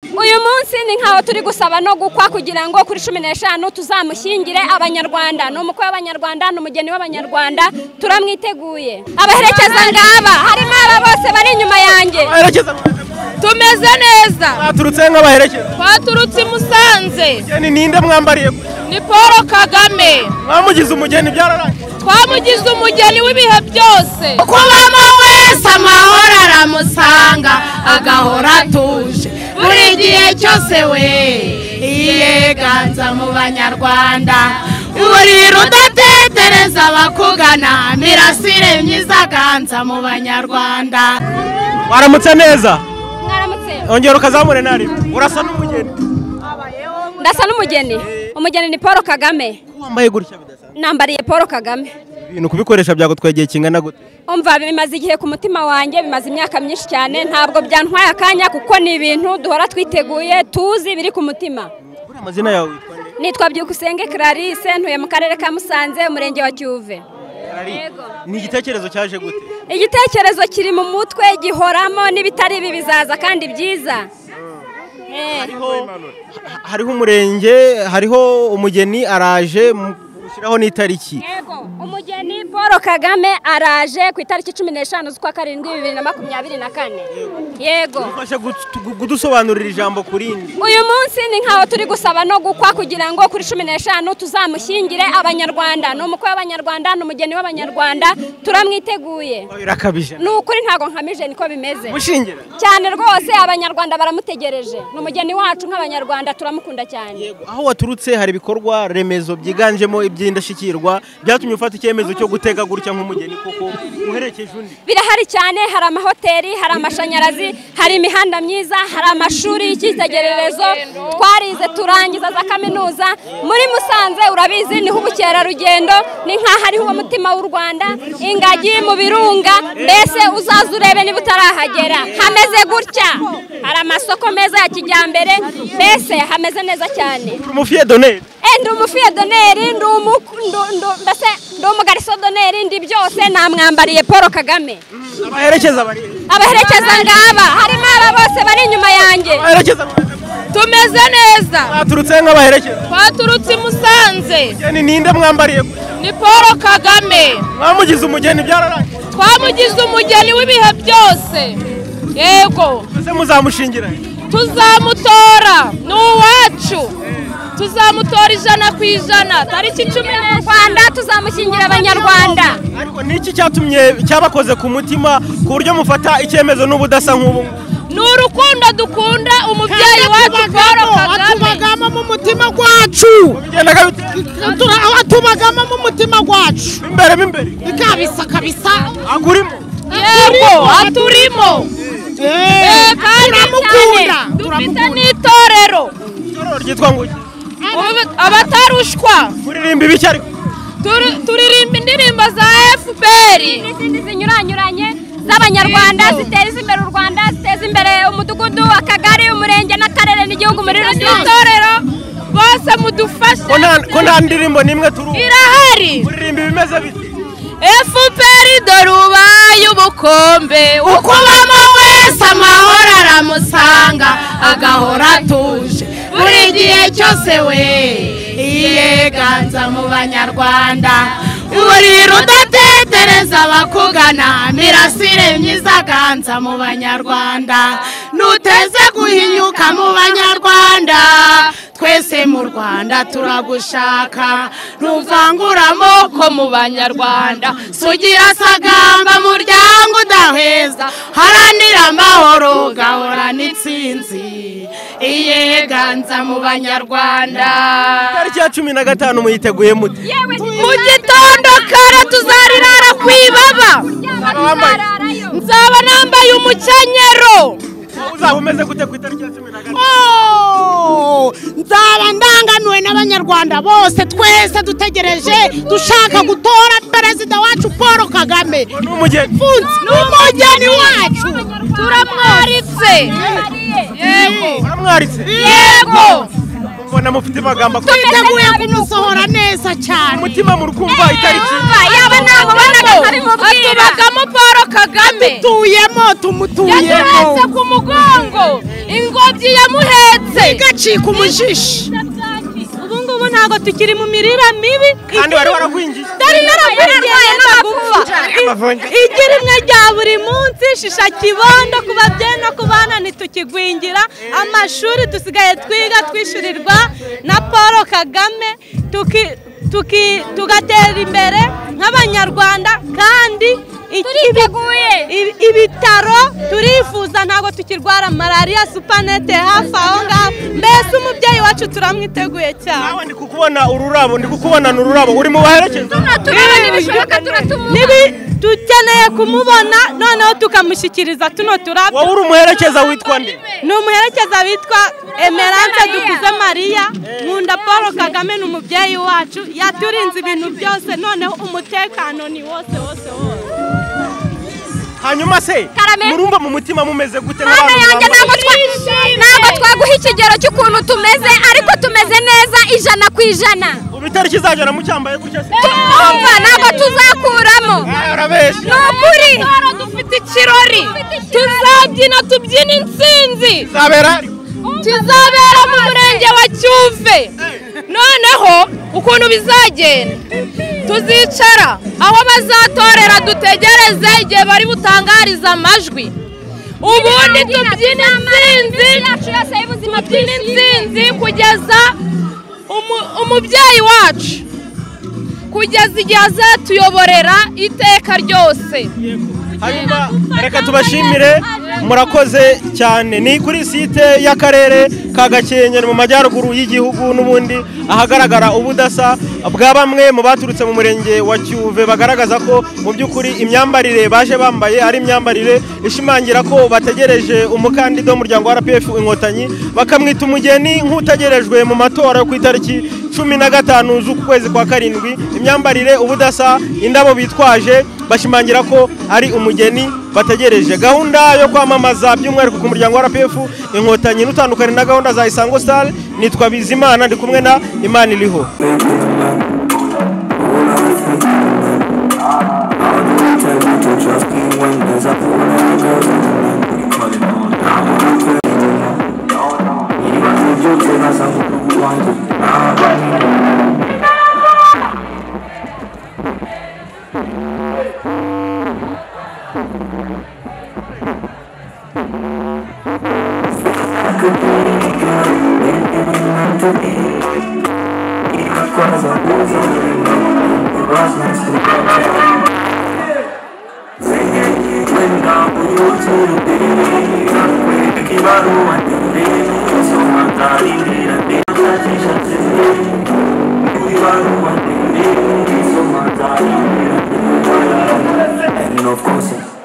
uyu munsi ni nkaho turi gusaba no gukwa kugira ngo kuri cumi n'eshanu tuzamushyingire abanyarwanda ni umukwe w'abanyarwanda ni umugeni w'abanyarwanda turamwiteguye abaherekeza ngaba harimo aba bose bari inyuma yanjye Abaherekeza tumeze neza baturutse nk'abaherekeza. twaturutse i musanze Umugeni ninde mwambariye? ni paul kagame Mwamugize umugeni byararangiye. twamugize umugeni w'ibihe byose kubamo wese amahoro aramusanga agahora atuje buri gihe cyose we iyeganza mu banyarwanda urira udatetereza abakugana mirasire myiza ganza mu banyarwanda waramutse neza mwaramutse ongera ukazamure nari urasa n'umugeni ndasa n'umugeni umugeni ni paul kagame wambaye gutya bidasanzwe nambariye paul kagame ibintu kubikoresha byagutwaye igihe kingana gute umva bimaze igihe ku mutima wanjye bimaze imyaka myinshi cyane ntabwo byantwaye akanya kuko ni ibintu duhora twiteguye tuzi biri ku mutima buriya amazina yawe witwa nde nitwa byukusenge clarisse ntuye mu karere ka musanze umurenge wa cyuve Yego. ni igitekerezo cyaje gute igitekerezo kiri mu mutwe gihoramo n'ibitari ibi bizaza kandi byiza Eh, hariho hariho umurenge hariho umugeni araje mu- ushyiraho n'itariki yego umugeni paul kagame araje ku itariki cumi n'eshanu z'ukwa karindwi bibiri na makumyabiri na kane yego ufashe gutu- kudusobanurira ijambo ku rindi uyu munsi ni nkaho turi gusaba no gukwa kugira ngo kuri cumi n'eshanu tuzamushyingire abanyarwanda ni umukwe w'abanyarwanda ni umugeni w'abanyarwanda turamwiteguye birakabije ni ukuri ntabwo nkamije niko bimeze mushingira cyane rwose abanyarwanda baramutegereje ni umugeni wacu nk'abanyarwanda turamukunda cyane Yego, aho waturutse hari ibikorwa remezo byiganjemo iby'indashyikirwa byatumye ufata icyemezo cyo gutega gutya nk'umugeni kuko uherekeje undi birahari cyane hari amahoteli hari amashanyarazi hari imihanda myiza hari amashuri y'icyitegererezo twarize turangiza za kaminuza muri musanze urabizi niho ubukerarugendo ni nk'aho ariho uwo mutima w'u rwanda ingagi mu birunga mbese uzaza urebe niba utarahagera hameze gutya hari amasoko meza ya kijyambere mbese hameze neza cyane umufiye doneri Eh, ndi umufiye doneri ndi umu- ndu- ndu- mbese ndi umugariso doneri ndi byose namwambariye paul kagame abaherekeza bari abaherekeza ngaba harimo aba bose bari inyuma yanjye abaherekeza tumeze neza baturutse nk'abaherekeza twaturutse i musanze umugeni ninde mwambariye ni paul kagame mwamugize umugeni byararangiye twamugize umugeni w'ibihe byose yego mbese muzamushingira tuzamutora ni uwacu tuzamutora ijana ku ijana tariki cumi mu rwanda tuzamushyingira abanyarwanda ariko niki cyatumye cyabakoze ku mutima ku buryo mufata icyemezo n'ubudasa nk'ubu ngubu? ni urukundo dukunda umubyeyi wacu paul kagame atubagamo mu mutima gwacu bigendaga bite atubagamo mu mutima gwacu imbere mo imbere kabisa kabisa agurimo yego aturimo Eh, kandi cyane turamukunda dufite n'itorero itorero ryitwa ngo iki? Ubu- abatarushwa muririmba ibiki ariko Turi- turirimba indirimbo za fpr n'izindi zinyuranyuranye z'abanyarwanda ziteza imbere u rwanda ziteza imbere umudugudu akagari umurenge n'akarere n'igihugu muri rusange n'itorero bose mudufashe ko nta- ko nta ndirimbo n'imwe turu irahari muririmba ibimeze bite fpr dore ubaye ubukombe ukubamo wese amahoro aramusanga agahora atuje buri gihe cyose we iyeganza mu banyarwanda urira udatetereza abakugana mirasire myiza ganza mu banyarwanda nuteze guhinyuka mu banyarwanda twese mu rwanda turagushaka ntuvangure amoko mu banyarwanda sugira sagamba muryango udaheza haranira amahoro gahorana itsinzi iyeganza mu banyarwanda tariki ya cumi na gatanu muyiteguye mute yewe mu gitondo kare tuzarirara ku ibaba tuzaryama tuzararayo nzaba nambaye umukenyero Wowe uzaba umeze gute ku itariki ya cumi na gatanu Oh, nzaba ndanganuwe n'abanyarwanda bose twese dutegereje dushaka gutora perezida wacu paul kagame ni umugeni Mfunzi, ni umugeni wacu turamwaritse yego uramwaritse yego mbona mufite amagambo akomeye twiteguye kumusohora neza cyane umutima murkumva itariki yaba namubonaga ntabimubwira atubagamo paul kagame tuyemo tumutuyemo yaturetse ku mugongo ingobyi yamuhetse bigacika umujishi ubu ngubu ntabwo tukiri mu mirire mibi kandi wari waragwingiye dore naragurigenda ndagupfa igi rimwe rya buri munsi shisha kibondo ku babyeyi no ku bana ntitukigwingira amashuri dusigaye twiga twishyurirwa na paul kagame tuki- tuki- tugatera imbere nk'abanyarwanda kandi iki- Turiteguye. ibi- ibitaro turifuza ntabwo tukirwara malariya supanete hafi aho ngaho mbese umubyeyi wacu turamwiteguye cyane nawe ndi kukubona ururabo ndi kukubonana ururabo uri mu baherekeza turabona ibishoboka turatumuha nibi dukeneye kumubona noneho tukamushyikiriza tuno turabyo wowe uri umuherekeza witwa nde ni umuherekeza witwa emerance dukuze mariya nkunda paul kagame ni umubyeyi wacu yaturinze ibintu byose noneho umutekano ni wose wose wose hanyuma se Karame. murumva mu mutima mumeze gute mwana yanjye ntabwo bambaye- twa- ntabwo twaguha ikigero cy'ukuntu tumeze ariko tumeze neza ijana ku ijana ubu itariki izajya mucyambaye gutya se tumva ntabwo tuzakuramo Ah, urabeshya ni ukuri dufite ikirori tuzabyina tubyina intsinzi zabera ari. kizabera mu murenge wa cyuve noneho ukuntu bizagenda tuzicara aho bazatorera dutegereze igihe bari butangarize amajwi ubundi tubyina intsinzi tubyina intsinzi kugeza umu- umubyeyi wacu kugeza igihe azatuyoborera iteka ryose hanyuma reka tubashimire murakoze cyane ni kuri site y'akarere ka gakenke ni mu majyaruguru y'igihugu n'ubundi ahagaragara ubudasa bwa bamwe mu baturutse mu murenge wa cyuve bagaragaza ko mu by'ukuri imyambarire baje bambaye ari imyambarire ishimangira ko bategereje umukandida w'umuryango wa rpf inkotanyi bakamwita umugeni nk'utegerejwe mu matora yo ku itariki cumi na gatanu z'ukwezi kwa karindwi imyambarire ubudasa indabo bitwaje bashimangira ko ari umugeni bategereje gahunda yo kwamamaza by'umwihariko ku muryango wa rpf inkotanyi n'utandukanye na gahunda za isango star nitwa bizimana ndi kumwe na imana iriho Just be when there's a pool and a girl in the wind. We call it on. Even if you take us out, we want to. Cause I was on the road, it was nice to And of course,